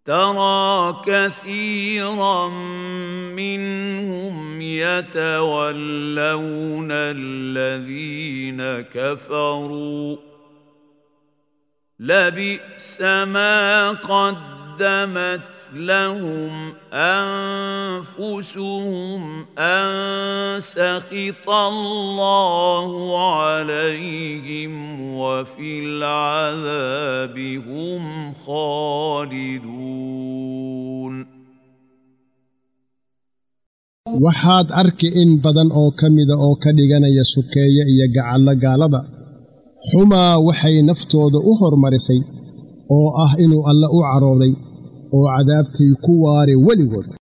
ترى كثيرا منهم يتولون الذين كفروا لبئس ما قدمت لهم انفسهم ان سخط الله عليهم وفي العذاب هم خالدون waxaad arki in badan oo ka mida oo ka dhiganaya sukeeye iyo gacallo gaalada xumaa waxay naftooda u hormarisay oo ah inuu alle u carooday oo cadaabtii ku waare weligood